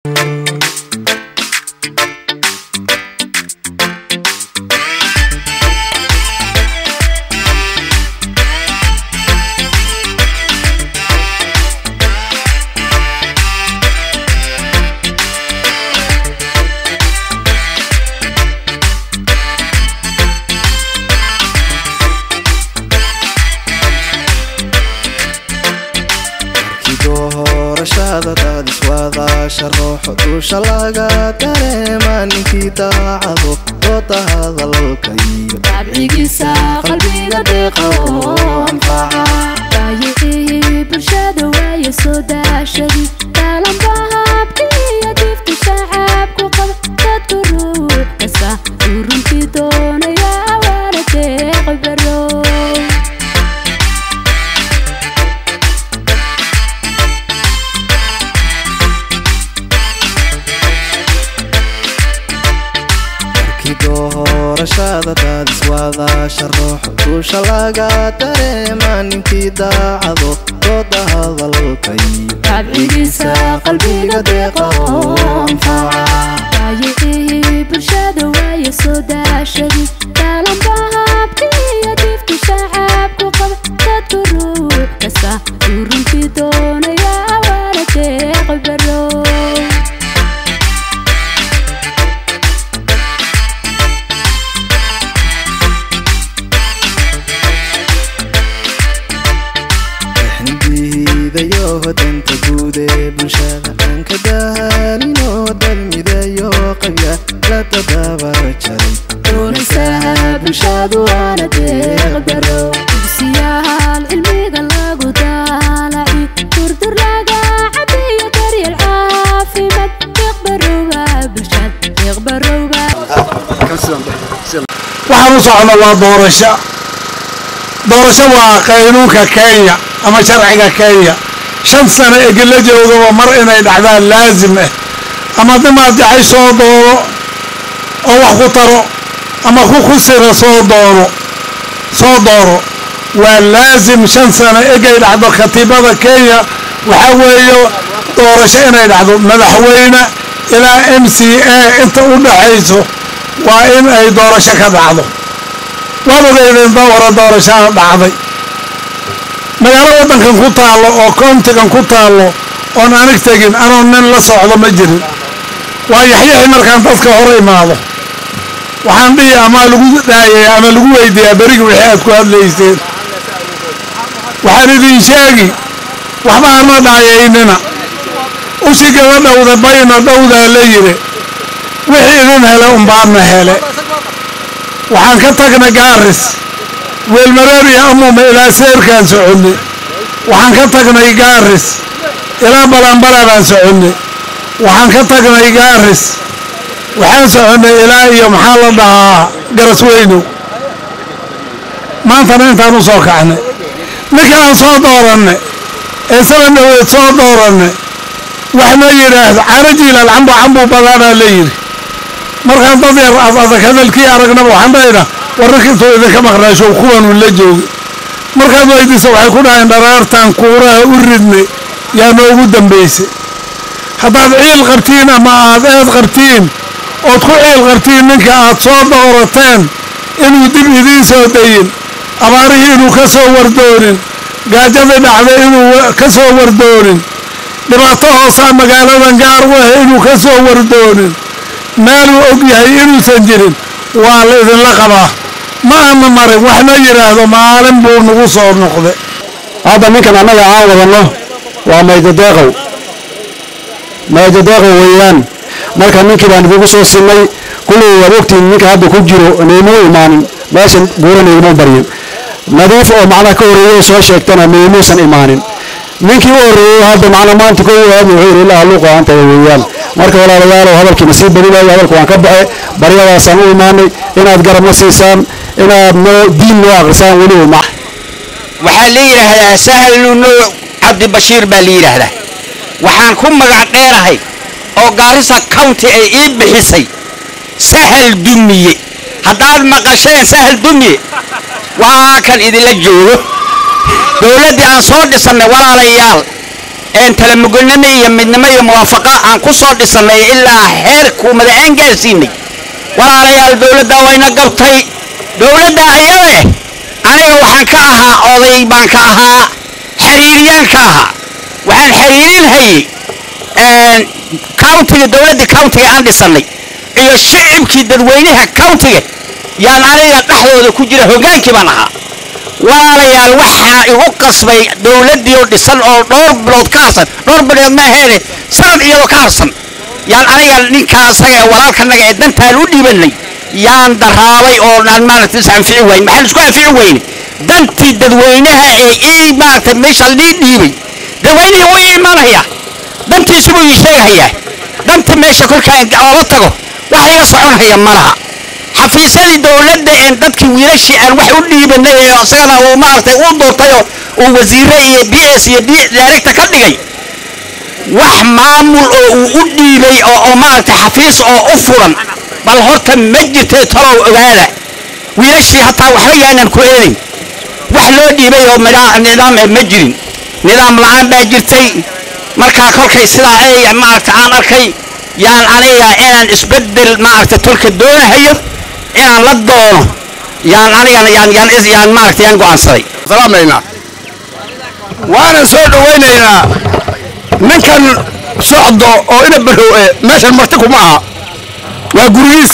doorashada daadiswadaasha ruuxo duusha laga dareema ninkii daacado dooda hadalka iyo dabcigiisa qalbiga deeqa oo anfaca baayicii bulshada waaye soo daashadii daalanba habkiiyo difta shacabku qaba dadku ruux kasta uu runtii doonaya waana deeqi barow markii doorashada daadiswadaasha ruuxo duusha laga dareema ninkii daacado dooda hadalka iyo dabcigiisa qalbiga deeqa oo anfaca baayicii bulshada waaye soo daashadii daalanba habkiiyo difta shacabku qaba dadku ruux kasta uu runtii doonaya waana deeqi barow diidayo danta guud ee bulshada aan ka daalinoo dalmidayo qabya la tadabar jaray doonaysaa bulshadu waana deeq barow dugsiyaal cilmiga lagu daalaci durdur laga cabiyo daryeel caafimaad deeq barowba bulshad deeq barowba waxaan u socno waa doorasho doorasho waa qaynuunka kenya ama sharciga kenya shan sano egela joogaba mar inay dhacdaan laazim ah ama dimaad jacay soo doono oo wax ku taro ama ku khusira soo doono soo dooro waa laazim shan sano egay dhacdo katiibada kenya waxaa weeye doorasho inay dhacdo madaxweyne ilaa m c a inta u dhaxayso waa in ay doorasho ka dhacdo waan ogeydeen dawara doorashaa dhacday magaalo waddankan ku taallo oo koontigan ku taallo oon anig tegin anoo nin la socdo ma jirin waa yaxyaxi markaan dadka hor imaado waxaan dhihi ama lagu dhaayaya ama lagu weydiiyaa berigi wixii aad ku hadlayseen waxaan idin sheegi waxba hana dhaayaynina ushi gaba dhowda bayna dhowdaa la yidhi wixii idin hele umbaadna hele waxaan ka tagnay gaaris weelmareer iyo amume ilaa seerkaan soconnay waxaan ka tagnay gaaris ilaa balanbara baan soconnay waxaan ka tagnay gaaris waxaan soconnay ilaa iyo maxaa la dhahaa garasweynow maantana intaan u soo kacnay ninkaan soo doorannay ee saban dhaweed soo doorannay wax ma yidhaahdo carajiilal cambu cambu badaanaa la yidhi markaan dad yar ad adag hadalkii aragnaba waxaan dhahaynaa wararkiisoo idinka maqnaashow kuwanuu la joogi markaad weydiisa waxay ku dhaheen dharaartan kuuraha u ridnay yaa noogu dambaysay haddaad ciil qabtiin ama aad eed qabtiin ood ku ciil qabtiin ninka aad soo doorateen inuu dib idiin soo dayin abaarihii inuu ka soo wardoonin gaajadii dhacday inuu ka soo wardoonin dhibaato hoosaa magaaladan gaar u ah inuu ka soo wardoonin meeluu og yahay inuusan jirin waa la idinla qabaa ma ana marin waxna yidhaahdo maalin buu nagu soo noqday hadda ninkan annaga aan wadanno waa maydadeeqow maydadeeqow weeyaan marka ninkii baan idigu soo sinay kullii waad ogtiin ninka hadda ku jiro naymuu imaanin meeshan buurana iguma baryin nadiif oo macnaha ka horreeyey soo sheegtana maymuusan imaanin ninkii u horreeyey hadda macna maanta kow aad wuxuu yidhi ilaa luuqa antaya weeyaan marka walaalayaalow hadalkiina sii badinayo hadalka waan ka baxe baryadaasaan u imaanay inaad garabna siisaan inaad noo diin noo aqrisaan weliba ma waxaa la yidhaahdaa sahlu nuuc cabdibashiir baa la yidhaahdaa waxaan ku magac dheerahay oo gaarisa county ay ii bixisay sahal dumiye haddaad maqasheen sahal dumiye waa kan idinla joogo dowladdii aan soo dhisannay walaalayaal een talamugonimo iyo midnimo iyo muwaafaqo aan ku soo dhisannay ilaa heerku madaxeen gaarsiinay walaalayaal dowladda wayna gabtay dowladda ayade aniga waxaan ka ahaa oday baan ka ahaa xiriiryaan ka ahaa waxaan xiriirin hayey countiga dowladda countiga aan dhisannay iyo shicibkii dadweynaha countiga yaan aniga dhexdooda ku jira hogaankii baan ahaa walaalayaal waxaa igu qasbay dowladdii oo dhisan oo dhowr bilood ka harsan dhowr bilood ma aheene sanad iyadoo ka harsan yaan aniga ninkaa asaga ee walaalkanaga ee dantaan u dhiibanay yaan daraabay oo aan maaragtay is anfici wayn maxaan isku anfici weyne dantii dadweynaha ee ii maaragtay meesha lii dhiibay dadweynihii wuu ii imanaya dantiisu buu ii sheegahayaa danta meesha kolkaan oola tago wax iga soconhaya ma laha xafiisyadii dowladda een dadkii wiilashii aan wax u dhiibanay ee isagana uu maaragtay uu doortayoo uu wasiire iyo b s iyo d director ka dhigay wax maamul oo uu u dhiibay oo oo maaragtay xafiis oo u furan bal horta ma jirtay talow ogaada wiilashii hataa waxba yaanan ku eedayn wax loo dhiibay oo midhaa- nidaam eh ma jirin nidaam la-aan baa jirtay markaa kolkay sidaa ay maaragtay aan arkay yaan aniga inaan isbeddel maaragtay tolka doonahayo inaan la doono yaan anigana yaan yaan is yaan maaragtay yaan go'aansaday salaamaynaa waanan soo dhowaynaynaa ninkan socdo oo ina barrow e meeshan marti kuma aha waa gurigiis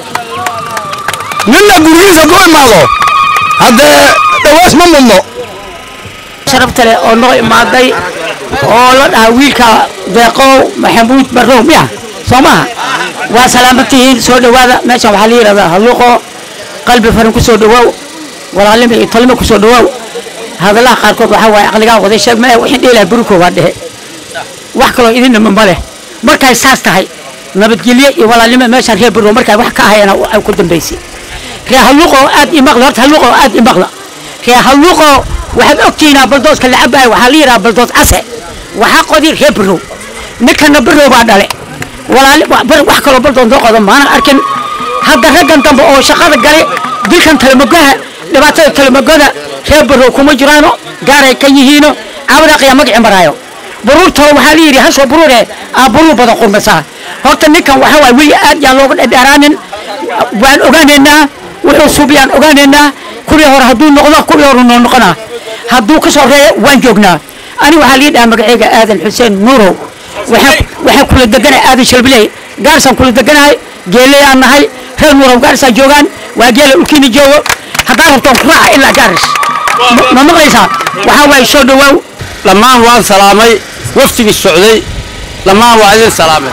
ninna gurigiis hadduu imaado haddee dhawaas ma mudno sharafta leh oo noo imaaday oo la dhahaa wiilka deeqow maxamuud barrow miya soo maha waa salaaman tihiin soo dhowaada meeshan waxaa la yidhahdaa halluuqo qalbi farin ku soo dhowaaw walaalnimo iyo talimo ku soo dhowaaw hadalaha qaarkood waxaa waaye aqligaa waday sheeg mae wixii dheelaha buriko waa dhehe wax kaloo idinama ma leh markay saas tahay nabadgelye iyo walaalnimo meeshaan reer barrow markay wax ka ahayana ay ku dambaysay reer halluuqo aad imaqla horta halluuqo aad imaqla reer halluuqo waxaad ogtihiinaa baldooska la cabaaya waxaa la yidhaha baldoos case waxaa qodi reer barrow ninkana barrow baa dhale walaali bar- wax kaloo baldoos noo qodo maana arkin hadda raggan dambe oo shaqada gale dilkan talamagoha dhibaatada talamagoda reer barrow kuma jiraano gaaray ka yihiino caawdaaqiya magacii maraayo buruurtooda waxaa la yidhi hasoo buruure aa buruur badan qurmasaa horta ninkan waxaa waay weli aad yaan looga dhadheeraanin waan ogaanaynaa wuxuu suubiyaan ogaanaynaa kuwii hore hadduu noqdo kuwii hore noo noqonaa hadduu ka soo reeyo waan joognaa ani waxaa lii dhahaa magacayga aadan xuseen nuurow waxaan waxaan kula deganahay aadan shalbiley gaarisaan kula deganahay geeleyaan nahay reer nuurow gaarisaan joogaan waa geela ulkiini joogo haddaan rabtoon ku raaca ilaa gaaris Ma- ma maqlaysaa waxaa waaye soo dhowaaw dhammaan waan salaamay waftigii socday dhammaan waa idin salaamay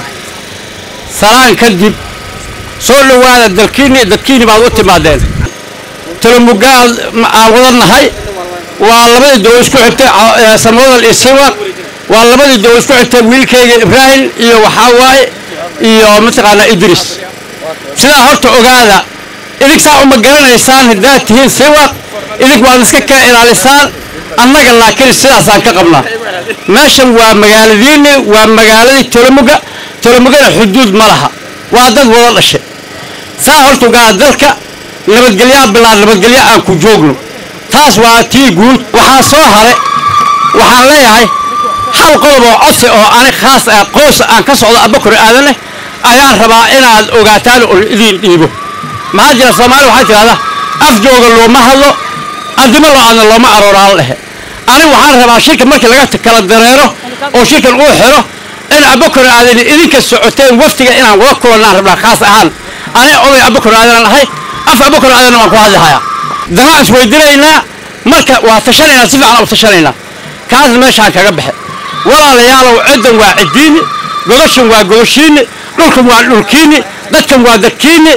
salaan kadib soo dhowaada dalkiinni dadkiinni baad u timaadeen talamugaal aan wada nahay waa labadii doo isku xigtay ca- ee samodal iyo siwaq waa labadii doo isku xigtay wiilkayga ibraahim iyo waxaa waaye iyo mataqaanaa idris sidaa horta ogaada idig saa uma garanaysaan haddaad tihiin siwaq idig waad iska kala ilaalisaan annaga laakiin sidaasaan ka qabnaa meeshan waa magaaladiinni waa magaaladii tolomuga tolomugana xuduud ma laha waa dad wada dhashay saa horta ogaada dalka nabadgelyaa bilaa nabadgelyo aan ku joogno taas waa tii guud waxaa soo hare waxaan leeyahay hal qodob oo codsi oo ani khaas ah qoys aan ka socdo abakor aadan leh ayaan rabaa inaad ogaataan oo idiin dhiibo maxaa jira soomaali waxay tidhahdaa af jooga looma hadlo addimo lo-aadna looma arooraala dhehe ani waxaan rabaa shirka markii laga t- kala dareero oo shirkan uu xiro in abakor aadan idinka socoteen waftiga inaan wada kulannaan rabnaa khaas ahaan ani oday abakor aadan ahay af abakor aadanna waan ku hadlihayaa danaa isweydinaynaa marka waa tashanaynaa si fiican u tashanaynaa kaasna meeshaan kaga baxe walaalayaalow ciddan waa ciddiini godashan waa godashiini dhulkan waa dhulkiini dadkan waa dadkiini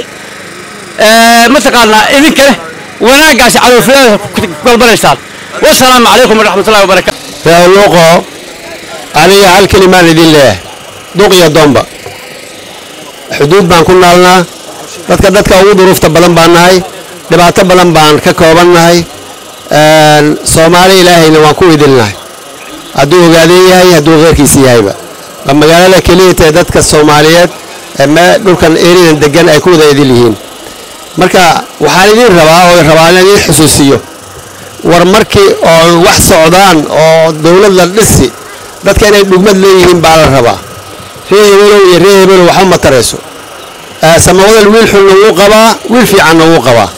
ee, mataqaanaa idinkale wanaaggaasi cadoofiyada ku balbanaysaan wasalaamu calaykum waraxmatullahi wabarakaatu luuqo aniga hal kelimaan idin leeyahay duq iyo doomba xuduud baan ku naalnaa dadka dadka ugu duruufta badan baan nahay dhibaato badan baan ka kooban nahay soomaali ilaahayna waan ku idilnahay hadduu ogaadeen yahay hadduu keyrkiisa yahayba waa magaalada keliya tae dadka soomaaliyeed ee mee dhulkan eridan degan ay ku wada idil yihiin marka waxaan idin rabaa oo rabaa inaan idin xusuusiyo war markii oo wax socdaan oo dowlad la dhisi dadka inay dhugmad leeyihiin baa la rabaa ree hebelow iyo ree hebelow waxba ma tarayso samawadal wiil xunna wuu qabaa wiil fiicanna wuu qabaa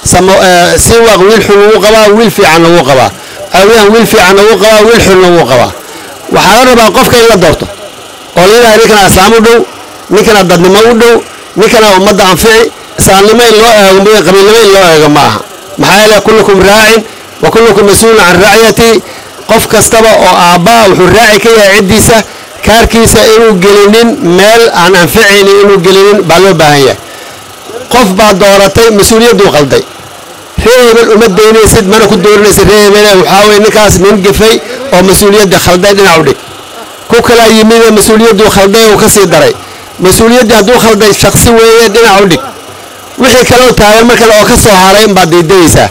siwaaq wiil xunna wuu qabaa wiil fiicanna wuu qabaa caawiyahan wiil fiicanna wuu qabaa wiil xunna wuu qabaa waxaa la rabaa qofka in la doorto oo la yidhaha ninkana islaam u dhow ninkana dadnimo u dhow ninkana ummadda anfici islaamnimo in loo eego mooye qabiilnimo in loo eego ma aha maxaa yeele kullukum raacin wa kullukum mas-uulun can racyati qof kastaba oo aabbaa wuxuu raaci ka yahay ciddiisa kaarkiisa inuu gelinin meel aan anficaynin inuu gelinin baa loo baahan yahay qof baa dooratay mas-uuliyadduu qalday ree hebel uma daynaysid mana ku dooranaysid ree hebele waxaa weye ninkaas nin gafay oo mas-uuliyadda khalday dhinac u dhig ku kalaa yimide mas-uuliyadduu khalday uu ka sii daray mas-uuliyaddii hadduu khalday shaksi weeye dhinac u dhig wixii kaloo taagan mar kale oo ka soo haray inbaad daydayaysaa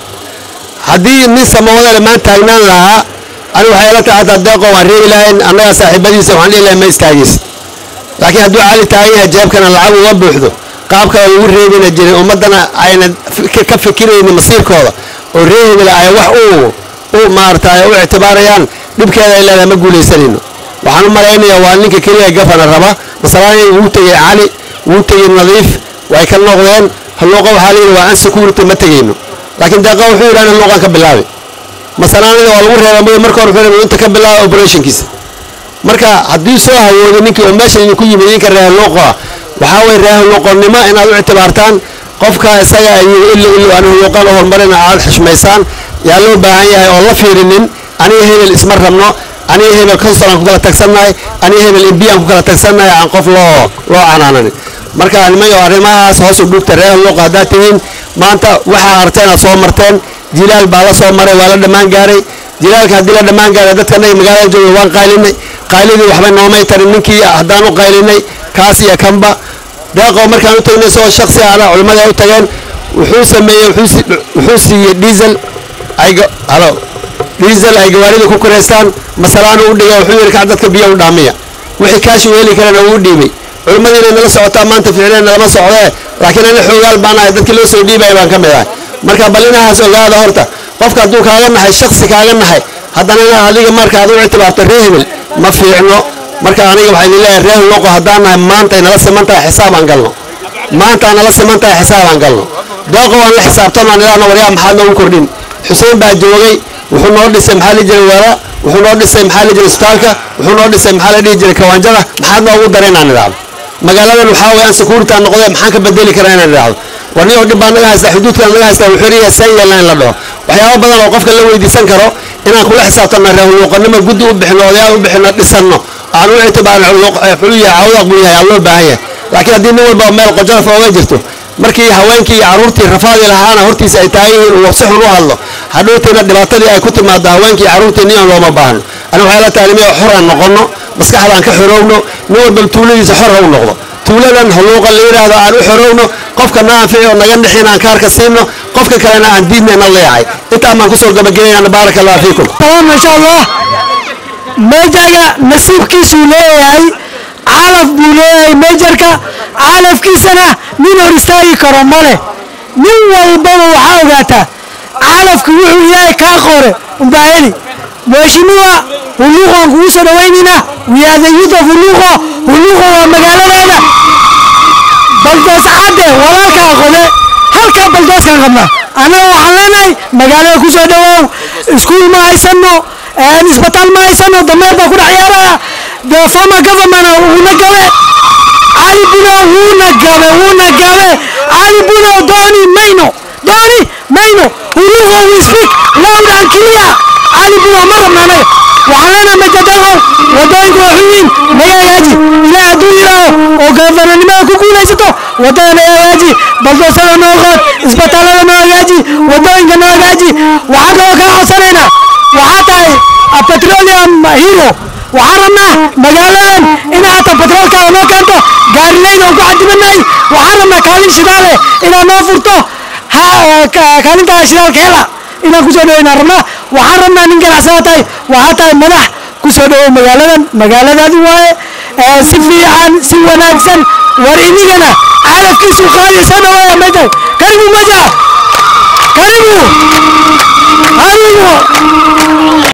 haddii nin samawadale maan taagnaan lahaa ani waxay ila tahay hataa deeqo waan reebi lahayn annaga saaxiibadiisa waxaan dhihi lahay ma istaagis laakiin hadduu cali taagan yahay jeebkana lacag uga buuxdo qaabka lagu reebina jiray ummaddana ayna ka fikiraynin masiirkooda oo ree hebel ay wax u u maaragtay u ictibaarayaan dhibkeeda ay leedahay ma guulaysanayno waxaan u malaynayaa waa ninka keliya gafana raba masalaani wuu tegey cali wuu tegey nadiif way ka noqdeen halluuqa waxaa layidhi waa an security ma tegayno laakiin deeqa wuxuu yidhi ana halluuqan ka bilaabi masalaanida waa lagu reeba mooye marka hore wuxuu yidhi inta ka bilaaba operationkiisa marka haddii soo hawooday ninkii oo meesha idinku yimid idinka reer halluuqa waxaa weye reer halluuqonnimo inaad u ictibaartaan qofka isaga ayuu illo illo aan halluuqan u horumarina aad xushmaysaan yaa loo baahan yahay oo la fiirinin aniga hebel isma rabno aniga hebel consulan ku kala tagsannahay aniga hebel imbiyan ku kala tagsannahay aan qof loo loo canaananin marka nimayo arrimahaas hoos u dhugta reer halluuqa haddaad tihiin maanta waxaa arteen aad soo marteen jilaal baa la soo maray waa la dhammaan gaaray jilaalka haddii la dhammaan gaaray dadka anaga magaalada jooga waan qaylinay qaylidii waxba noomay tarin ninkii haddaan u qaylinay kaas iyo kanba deeqoo markaan u tagnay isagoo shaksi ana culimmada ay u tageen wuxuu sameeyey wuxuu siiyey diesel ay halo diesel ay gawaarida ku koraystaan masalaana u dhigay wuxuu yidhi kac dadka biyo u dhaamiya wixii kaashi u heli karana uu dhiibay culimmadiina nala socotaa maanta ficleen nalama socdee laakiin ana xoogaal baan ahay dadkii loo soo dhiibaya baan ka mid ahay marka bal inahaas ogaada horta qofka hadduu kaaga nahay shaksi kaaga nahay haddana adiga marka aad u ictibaarto ree hebel ma fiicno marka aniga waxay leeyahay ree loqo haddaan nahay maanta nala siman tahay xisaab aan galno maanta nala siman tahay xisaab aan galno deeqo waan la xisaabtano aan idhaahno waryaa maxaad noogu kordhin xuseen baa joogay wuxuu noo dhisay maxaa la jiray wara wuxuu noo dhisay maxaa la jiray isbitaalka wuxuu noo dhisay maxaa la dhihi jiray kawaanjada maxaad noogu daray inaan idhaahdo magaaladan waxaa weeye aan security aan noqdee maxaan ka bedeli karaa inaan idhaahdo war nin oo dhib baa naga haystaa xuduudkaan naga haystaa wuxuu leeyahay saan yeelna in la dhaho waxyaabo badan oo qofka la weydiisan karo inaan kula xisaabtanno reehuluuqanimo guddi u bixino odayaal u bixino dhisanno aan u ictibaarin xulu yahay cawdaaq buu yahay aan loo baahan yahay laakiin haddii nin walba meel qojalaf ooga jirto markii haweenkii iyo carruurtii rafaadi lahaana hortiisa ay taagan yihiin uu si xun u hadlo hadhowtiina dhibaatadii ay ku timaado haweenkii carruurtii nin aan looma baahno aniga waxay la tahay nimiyo xor aan noqonno maskaxdaan ka xorowno nin walba tuuladiisa xor ha u noqdo tuuladan halluuqa la yidhaahdo aan u xorowno qofka na anfici oo naga dhixin aan kaarka siino qofka kalena aan diidnayna leeyahay intaan baan kusoo gabagabayana baaraka allah fiikum تمام ما شاء الله ميجاga nasiibkiisuu leeyahay calaf buu leeyahay meejarka calafkiisana nin hor istaagi karo male nin walbaba waxaa ogaataa calafku wuxuu ilaahay kaa qore umbaa heli mheshimiwa huluuqaan kugu soo dhawaynayna we are the youth of huluuqo huluuqo waa magaaladaada baldoos cadde walaalkaa qode halkaa baldooskaan qabnaa annaga waxaan leenahay magaalada ku soo dhawaaw iskuul ma haysano isbitaal ma haysano dameer baa ku dhex ciyaaraya the former government wuuna gabe cali buno wuuna gabe wuuna gabe cali buno dooni mayno dooni mayno huluuqo we speak loud and clear cali buno ma rabna anaga waxaan leenahay majadaqow wadooyinku waa xun yihiin naga hagaaji ilaah hadduu yidhaaho oo gafananimada ku guulaysato wadada naga hagaaji baldoosada noo qood isbitaalada noo hagaaji wadooyinka noo hagaaji waxaan kaloo kaa codsanaynaa waxaa tahay a petroleum hero waxaan rabnaa magaaladan inaad hata petroolkaada noo keento gaarilayda aan ku cadibanahay waxaan rabnaa kaalin shidaale inaad noo furto ha kaalintaada shidaalka hela inaan kusoo dhaweynaan rabnaa waxaan rabnaa nin ganacsada tahay waxaa tahay madax kusoo dhawow magaaladan magaaladaadi waaye si fiican si wanaagsan war inigana calafkiisu qaadi soo dhawaaya meja karibu meja karibu karibu